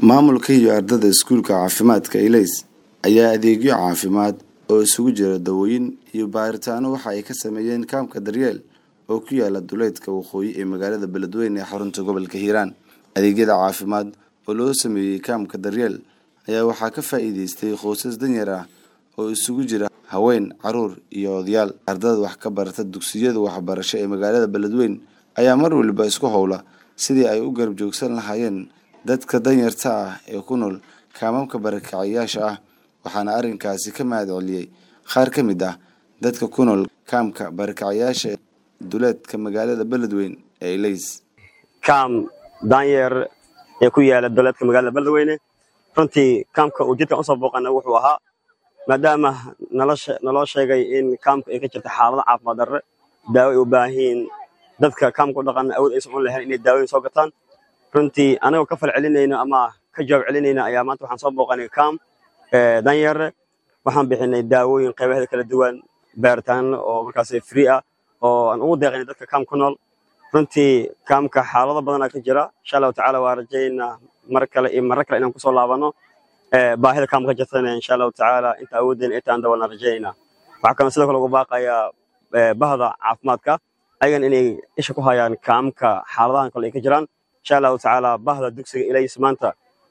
maamulka iyo ardada iskuulka caafimaadka ilays ayaa adeegyo caafimaad oo isugu jira dawooyin iyo baaritaano waxa ay ka sameeyeen kaamka daryeel oo ku yaala duleedka waqooyi ee magaalada beledweyne ee xarunta gobolka hiiraan adeegyada caafimaad oo loo sameeyey kaamka daryeel ayaa waxaa ka faa'iideystay qoysas danyar ah oo isugu jira haween caruur iyo odayaal ardada wax ka barata dugsiyada waxbarasho ee magaalada beledweyne ayaa mar waliba isku howla sidii ay u garab joogsan lahaayeen dadka danyarta ah ee ku nool kaamamka barakacayaasha ah waxaana arrinkaasi ka mahad celiyey qaar ka mid ah dadka ku nool kaamka barakacayaasha duleedka magaalada beledweyne ee ilays kaam daanyeer ee ku yaala duleedka magaalada beledweyne runtii kaamka uu jidkan usoo booqana wuxuu ahaa maadaama naloo sheegay in kaamka ay ka jirta xaalado caafimaad darre daawo ay u baahan yihiin dadka kaamka u dhaqana awood aysan u lahayn inay daawoyin soo gataan runtii anagoo ka fal celinayno ama ka jawaab celinayna ayaa maanta waxaan soo booqanay kaam danyeere waxaan bixinay daawooyin qaybaheeda kala duwan baaritaano oo markaas free ah oo aan ugu deeqaynay dadka kaam ku nool runtii kaamka xaalado badanaa ka jira insha allahu tacaala waa rajaynaa mar kale iyo marro kale inaan kusoo laabano baahida kaamka ka jirtana insha allahu tacaala inta awooddeena intaan dabalna rajaynaa waxaa kaloo sidoo kale ugu baaqayaa bahda caafimaadka ayagan inay isha ku hayaan kaamka xaaladahan kale ay ka jiraan insha allahu tacaala bahda dugsiga ilays maanta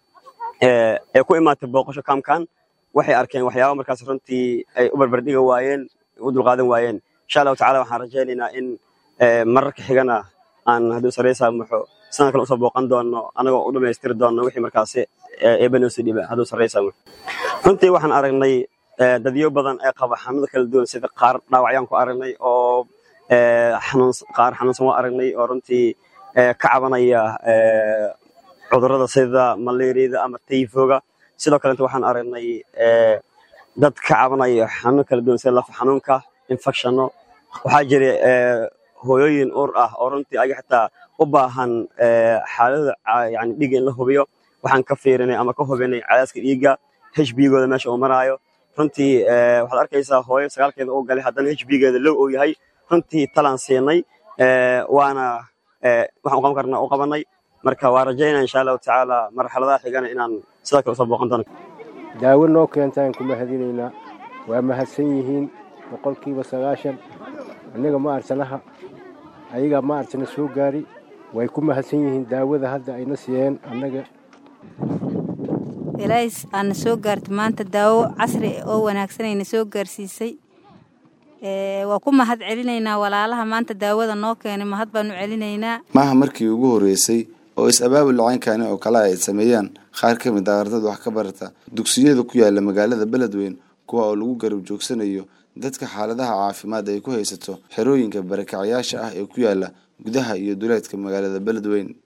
ee ku imaatay booqasho kaamkan waxay arkeen waxyaaba markaas runtii ay u barbardhiga waayeen u dulqaadan waayeen insha allahu tacala waxaan rajaynaynaa in mararka xigana aan hadduu sareysaa muxo sanad kale usoo booqan doono anagoo u dhammaystiri doono wixii markaasi eebanoosi dhiba hadduu sareysaa muxo runtii waxaan aragnay dadyo badan ee qaba xanuunada kala duwan sida qaar dhaawacyaan ku aragnay oo qaar xanuunsan waa aragnay oo runtii ka cabanaya cudurrada sida malaariyada ama tayfoga sidoo kalenta waxaan aragnay dad ka cabanaya xanuun kala duwan sida lafa xanuunka infectionno waxaa jira hooyooyin uur ah oo runtii ayaga xitaa u baahan xaaladda yani dhiigga in la hubiyo waxaan ka fiirinay ama ka hubinay cadaaska dhiigga hbgooda meesha uu maraayo runtii waxaad arkaysaa hooyo sagaalkeeda uu galay haddana hbgeeda low uu yahay runtii talaan siinay waana waxaan u qaban karnaa u qabanay marka waa rajaynaa insha allahu tacaala marxaladaha xigana inaan sidoo kale usoo booqan doono daawo noo keentaan ku mahadinaynaa waa mahadsan yihiin boqolkiiba sagaashan annaga ma arsanaha ayaga ma arsana soo gaari way ku mahadsan yihiin daawada hadda ayna siiyeen annaga ilays aana soo gaarta maanta daawo casri oo wanaagsanayna soo gaarsiisay waa ku mahad celinaynaa walaalaha maanta daawada noo keenay mahad baanu celinaynaa maaha markii ugu horreysay oo is-abaabul lacaynkani oo kale ay sameeyaan qaar ka mid ah ardada wax ka barata dugsiyada ku yaala magaalada beledweyne kuwa oo lagu garab joogsanayo dadka xaaladaha caafimaad ay ku haysato xerooyinka barakacayaasha ah ee ku yaala gudaha iyo duleedka magaalada beledweyne